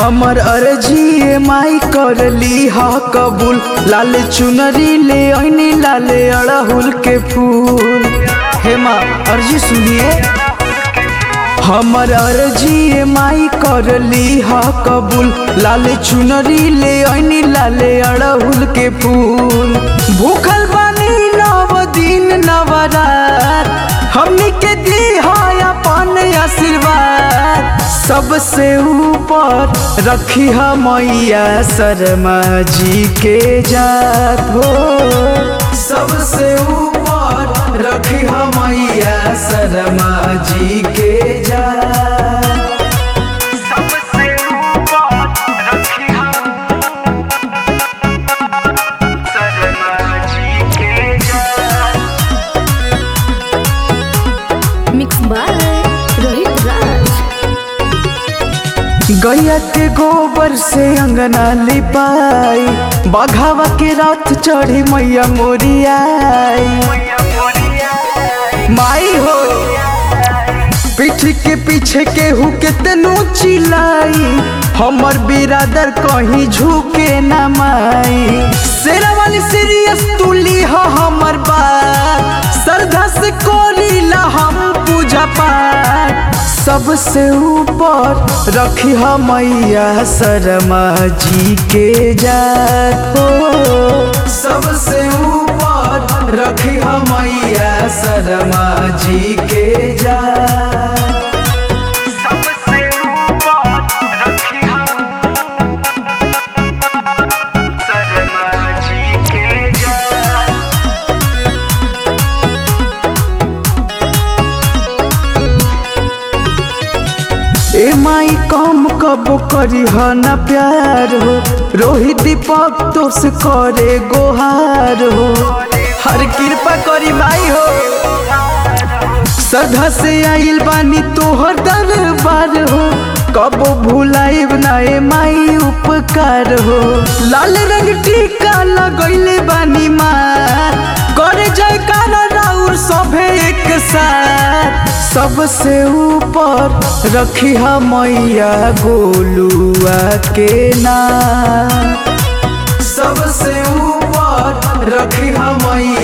हमर अर्जी माई कर ली हा कबूल लाल चुनरी ले ऐनी लाले अड़हुल के फूल हे माँ अर्जी सुनिए हमर अर्जी माई कर ली हा कबूल लाल चुनरी ले ऐनी लाले अड़हुल के फूल भूखल बानी नव दिन नवरात हमनी के दी है अपन आशीर्वाद सबसे ऊपर रखी मैया शर्मा जी के जात हो सबसे ऊपर रखी मैया शर्मा जी के जात सबसे ऊपर रखी शर्मा जी के जान मिक्स बाय रोहित राज गैया के गोबर से अंगना लिपाई बघावा के रात चढ़ी मैया मोरियाई मैया मोरिया माई हो पीठ के पीछे केहू केतनो चिल्लाई हमर बिरादर कहीं झुके न माई शेरा वाली सीरियस तुली हो हमर बात श्रद्धा से कोरीला हम पूजा पाठ सबसे ऊपर रखी मैया शर्मा जी के जात हो सबसे ऊपर रखी मैया शर्मा जी के जात सबसे ऊपर रखी शर्मा जी के जान ए माई कम कब करी ह न प्यार हो रोहित दीपक तो से करे गोहार हो हर कृपा करी माई हो सदा से आइल बानी तोहर दरबार हो कबो भुलाइब ना ए माई उपकार हो लाल रंग टीका लगैले बानी मार करे जयकार राउर सभे एक साथ सबसे ऊपर रखी मैया गोलुआ के नाम सबसे ऊपर रखी मैया